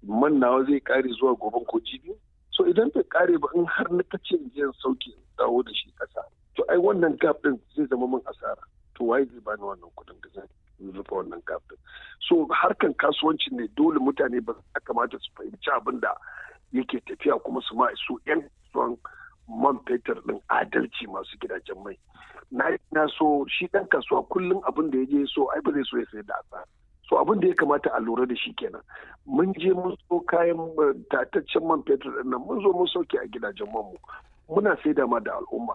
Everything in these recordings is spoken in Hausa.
man nawa zai kare zuwa goben ko jibi so idan bai kare ba in har na kace jiyan sauke dawo da shi kasa to ai wannan gap din zai zama min asara to waye zai bani wannan kuɗin da zan rufe wannan gap din so harkan kasuwanci ne dole mutane ba ya kamata su fahimci abin da yake tafiya kuma su ma su yan kasuwan man fetur din adalci masu gidajen mai na na so shi dan kasuwa kullum abin da ya je so ai ba zai so ya sayar da asara so abin da ya kamata a lura da shi kenan mun je mun so kayan tataccen man fetur din nan mun zo mun sauke a gidajen man mu muna saida ma da al'umma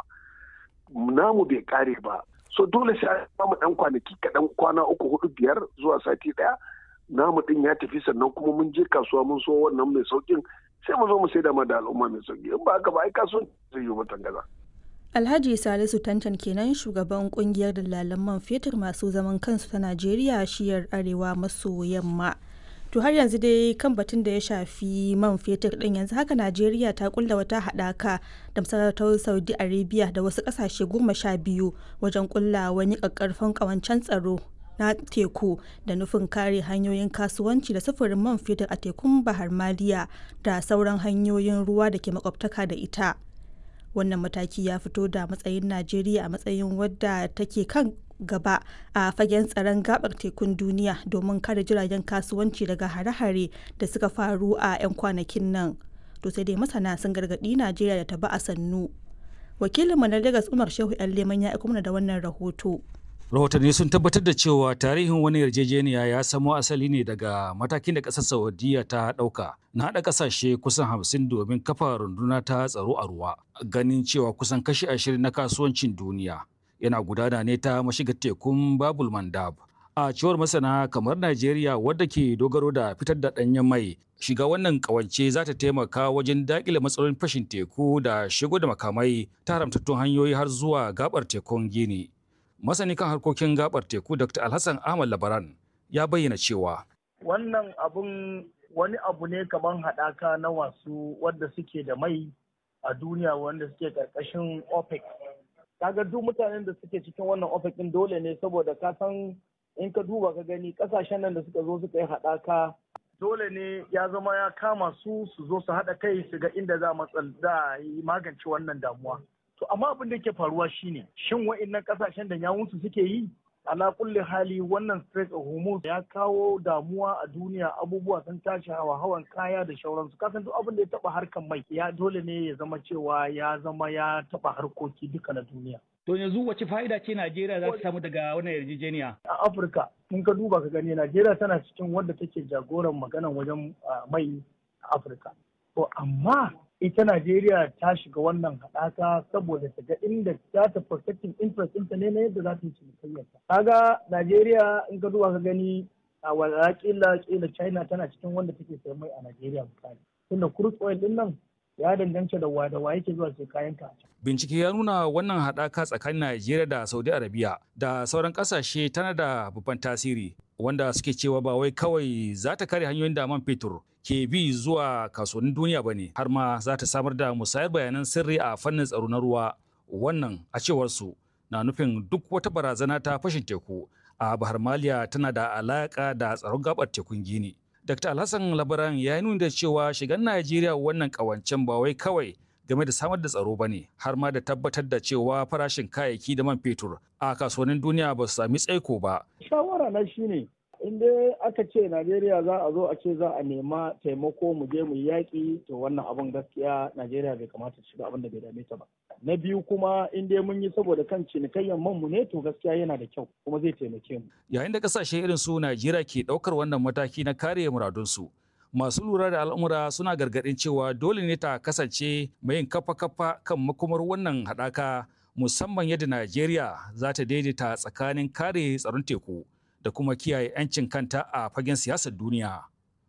namu bai kare ba so dole sai a samu dan kwanaki kaɗan kwana uku hudu biyar zuwa sati ɗaya namu din ya tafi sannan kuma mun je kasuwa mun so wannan mai saukin sai mu zo mu saida ma da al'umma mai sauki in ba haka ba ai kasuwan zai yi mutan gaza. Alhaji Salisu Tantan kenan shugaban kungiyar dalalan man fetur masu zaman kansu ta Najeriya shiyar arewa maso yamma. To har yanzu dai kan batun da ya shafi man fetur din yanzu haka Najeriya ta kulla wata haɗaka da masarautar Saudi Arabia da wasu ƙasashe goma sha biyu wajen kulla wani ƙaƙƙarfan ƙawancen tsaro na teku da nufin kare hanyoyin kasuwanci da sufurin man fetur a tekun Bahar Maliya da sauran hanyoyin ruwa da ke makwabtaka da ita. Wannan mataki ya fito da matsayin Najeriya a matsayin wadda take kan gaba a fagen tsaron gabar tekun duniya domin kare jiragen kasuwanci daga hare-hare da suka faru a 'yan kwanakin nan to sai dai masana sun gargaɗi najeriya da ta ba a sannu wakilinmu na lagos umar shehu yan leman ya mana da wannan rahoto rahotanni sun tabbatar da cewa tarihin wani yarjejeniya ya samo asali ne daga matakin da ƙasar saudiya ta ɗauka na haɗa ƙasashe kusan hamsin domin kafa runduna ta tsaro a ruwa ganin cewa kusan kashi ashirin na kasuwancin duniya yana gudana ne ta mashigar tekun babul mandab a cewar masana kamar najeriya wadda ke dogaro da fitar da ɗanyen mai shiga wannan ƙawance za ta taimaka wajen daƙile matsalolin fashin teku da shigo da makamai ta haramtattun hanyoyi har zuwa gabar tekun gini masani kan harkokin gabar teku dr alhassan ahmad labaran ya bayyana cewa wannan abun wani abu ne kamar haɗaka na wasu wadda suke da mai a duniya wanda suke ƙarƙashin opec kaga duk mutanen da suke cikin wannan opec din dole ne saboda ka san in ka duba ka gani kasashen nan da suka zo suka yi haɗaka dole ne ya zama ya kama su su zo su haɗa kai su ga inda za a yi magance wannan damuwa to amma abin da ke faruwa shine shin wa'annan kasashen da yawunsu suke yi ala kulli hali wannan Strait of Hormuz ya kawo damuwa a duniya abubuwa sun tashi hawa hawan kaya da shauransu kasan duk abin da ya taba harkan mai ya dole ne ya zama cewa ya zama ya taba harkoki duka na duniya To yanzu wace fa'ida ce Najeriya za ta samu daga wannan yarjejeniya? A Afirka, in ka duba ka gani Najeriya tana cikin wadda take jagoran maganan wajen mai a Afirka. To amma ita Najeriya ta shiga wannan haɗaka saboda ta ga inda za ta protecting interest ɗinta ne na yadda za ta yi cinikayyarta. Kaga Najeriya in ka duba ka gani a wala kila kila China tana cikin wanda take sayan mai a Najeriya misali. Tunda crude oil ɗin nan ya danganta da wada wa yake zuwa sai kayan ka. Bincike ya nuna wannan haɗaka tsakanin Najeriya da Saudi Arabia da sauran ƙasashe tana da babban tasiri wanda suke cewa ba wai kawai za ta kare hanyoyin da man fetur ke bi zuwa kasuwannin duniya ba ne har ma za ta samar da musayar bayanan sirri a fannin tsaro na ruwa wannan a cewar su na nufin duk wata barazana ta fashin teku a bahar maliya tana da alaƙa da tsaron gabar tekun gini. Dr. Alhassan Labaran ya nuna da cewa shigan Najeriya wannan kawancen ba wai kawai game da samar da tsaro ba ne, har ma da tabbatar da cewa farashin kayayyaki da man fetur a kasuwannin duniya ba su sami tsaiko ba. Shawara na shi ne, in dai aka ce Najeriya za a zo a ce za a nema taimako mu je mu yi yaƙi to wannan abin gaskiya Najeriya bai kamata ta shiga abin da bai dame ta ba. Na biyu kuma in dai mun yi saboda kan cinikayyar man mu ne to gaskiya yana da kyau kuma zai taimake mu. Yayin da kasashe irin su Najeriya ke ɗaukar wannan mataki na kare muradunsu. Masu lura da al'amura suna gargaɗin cewa dole ne ta kasance mai yin kafa-kafa kan makomar wannan haɗaka musamman yadda Najeriya za ta daidaita tsakanin kare tsaron teku da kuma kiyaye 'yancin kanta a fagen siyasar duniya.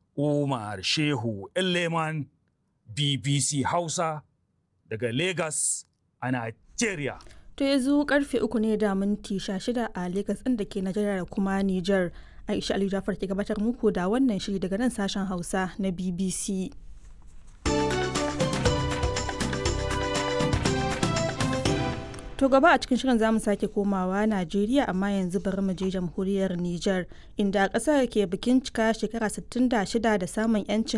Umar Shehu Leman BBC Hausa daga Lagos a Najeriya. To yanzu karfe uku ne da minti shida a Lagos ɗin da ke Najeriya da kuma Nijar. Aisha Ali Jafar ke gabatar muku da wannan shiri daga nan sashen Hausa na BBC. To gaba a cikin shirin zamu sake komawa Najeriya amma yanzu bari mu je jamhuriyar Nijar inda ƙasar ke bikin cika shekara 66 da samun 'yancin